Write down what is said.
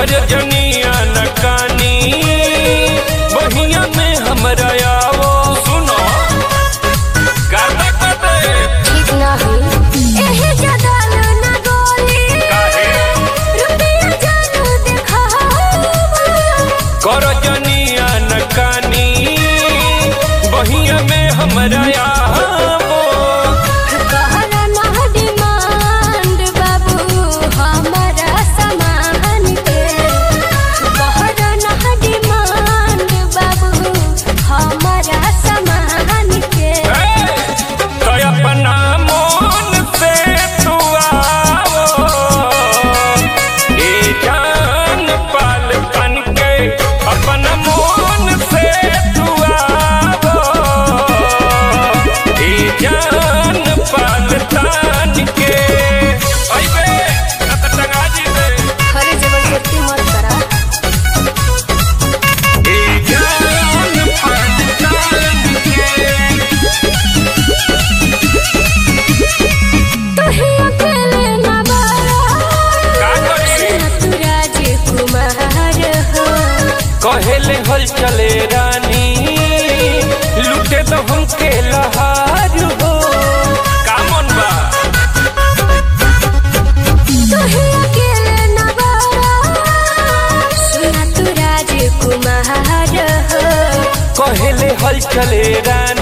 कर जनिया नकानी बहिया में हमरा आवो सुनो गाता कते ठीक ना हो एहे जगल ना गोली काहे रुपया जानू देखावा कर जनिया नकानी बहिया में हमरा आवो कहरा ना डिमांड बाबू हमारा सामान के कहरा ना डिमांड बाबू हमारा सामान के तो अपना मन से तू आवो ए जान पाल तन के अपना मन से तू आवो ए जान पाल तन के अइबे कत टंगा जी दे खरे जबरदस्ती मत करा ए जान पाल तन के तुही अकेले ना बारा का करी तू राजकुमार हो कहेले हल चले रानी लुटे तो हमके लहार हो का मन बा तुही अकेले ना बारा सुना तू राजकुमार हो कहेले हल चले रानी